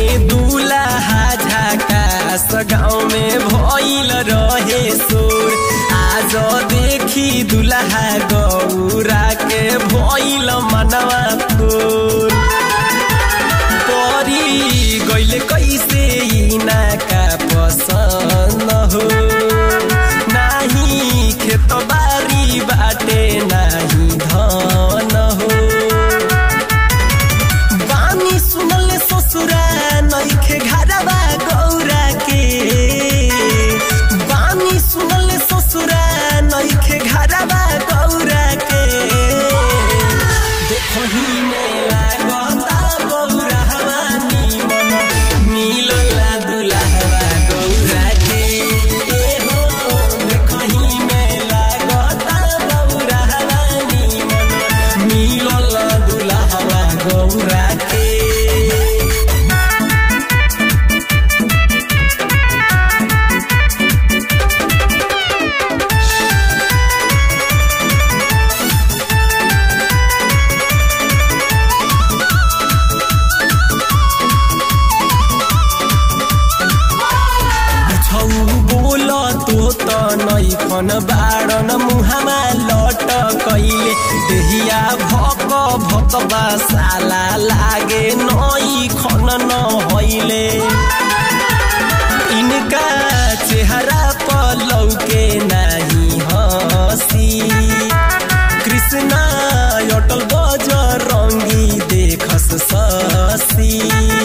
में दूल्हा झकास गाँव में भइल रहे सोर आज देखी दूल्हा गौरा के भइल मनवा तोर परी गइल कैसे इना का पसंद हो नाही खेत बारी बाटे नाही धन हो बानी सुनल ससुरा नइखे घरवा गौरा के बानी सुनल ससुरा नइखे घरवा गौरा के देखही में लागता गौरा हवानी मन मिलला दुल्हवा गौरा के ए हो देखही में लागता गौरा हवानी मन मिलला दुल्हवा गौरा के छौ बोल तो त नैखन बाडन मुहामा लट कैले देहिया भक भक साला लागे नई खन नहैले इनका चेहरा पलौके नाही हसी कृष्णा अटल बजरङ्गी देखस ससी